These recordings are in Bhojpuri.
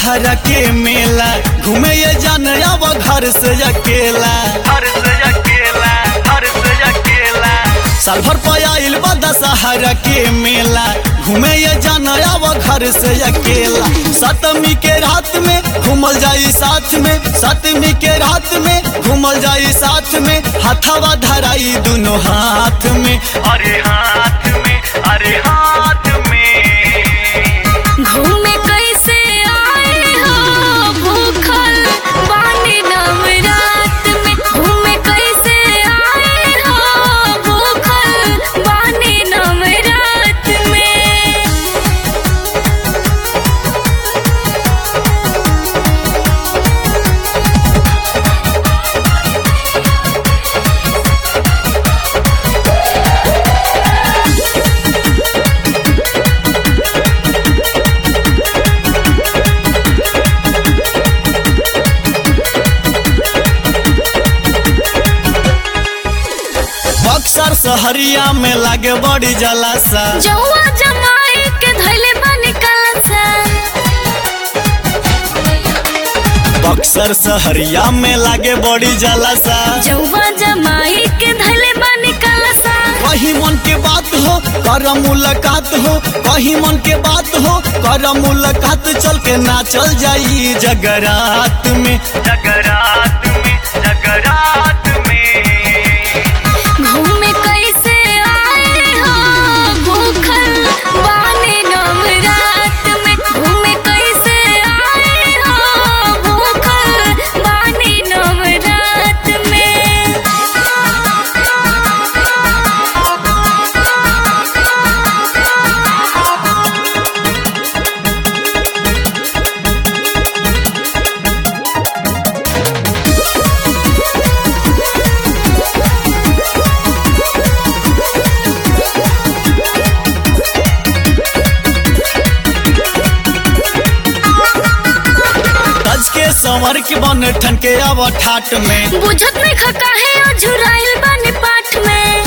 दशहरा के मेला घूमे ये जान अब घर से अकेला घर से अकेला घर से अकेला साल भर पयाइल बा दशहरा के मेला घूमे ये जान अब घर से अकेला सतमी के रात में घूमल जाई साथ में सतमी के रात में घूमल जाई साथ में हथवा धराई दोनों हाथ में अरे हाथ में अरे हाथ में घूमे कैसे आए हो भूखल बानी नवरात में घूमे कैसे आए हो भूखल बानी नवरात में बक्सर सहरिया में लागे बड़ी जलासा जौआ जमाई के धैले बानी कलसा बक्सर सहरिया में लागे बड़ी जलासा जौआ जमाई के धैले बानी कलसा कहीं मन के बात हो कर मुलाकात हो कहीं मन के बात हो कर मुलाकात चल के ना चल जाई जगरात में जगरात में जगरात में घूमे कैसे आए हो भूखल बानी नवरात में घूमे कैसे आए हो भूखल बानी नवरात में तज के संवर के बन ठन के अब ठाट में बुझत में खका है और झुराइल बानी पाठ में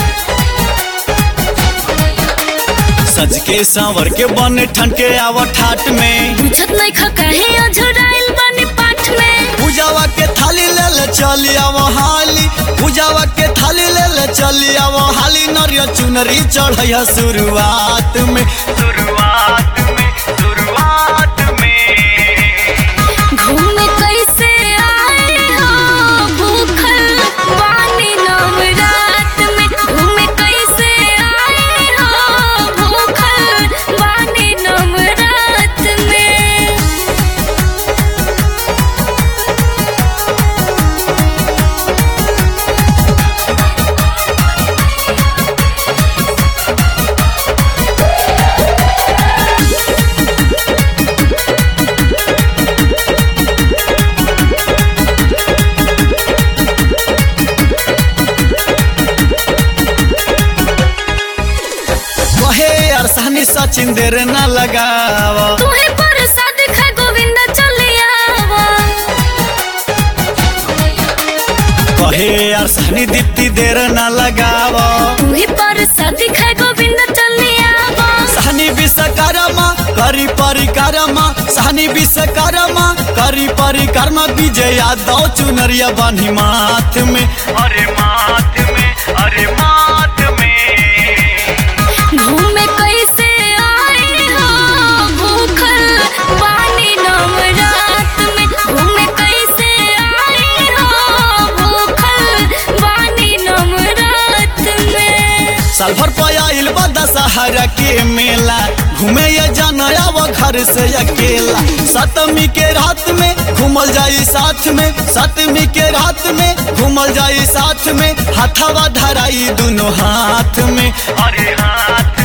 सज के संवर के बन ठन के अब ठाट में बुझत नहीं खका है और झुराइल बानी पाठ में पूजावा के थाली ले ले चली अब हाली पूजावा के थाली ले ले चली अब हाली नरिया चुनरी चढ़ैया शुरुआत में शुरुआत में शुरुआत में घूमे कैसे आए हो भूखल बानी नवरात में घूमे कैसे आए हो भूखल बानी नवरात में कहे अरसानी सचिन देर न लगावा तुहे प्रसाद खा गोविंद चले आवा कहे अरसानी दीप्ति देर न लगावा तुहे प्रसाद खा गोविंद चले आवा सहनी विश्वकर्मा करी परिकरमा सहनी विश्वकर्मा करी परिकरमा विजय यादव चुनरिया बानी माथ में अरे माथ में अरे माथ में घूमे कैसे आए हो भूखल बानी नवरात में घूमे कैसे आए हो भूखल बानी नवरात में साल भर पयाइल बा दशहरा के मेला घूमे ये जान अब घर से अकेला सतमी के रात में घूमल जाई साथ में सतमी के रात में घूमल जाई साथ में हथवा धराई दोनों हाथ में अरे हाथ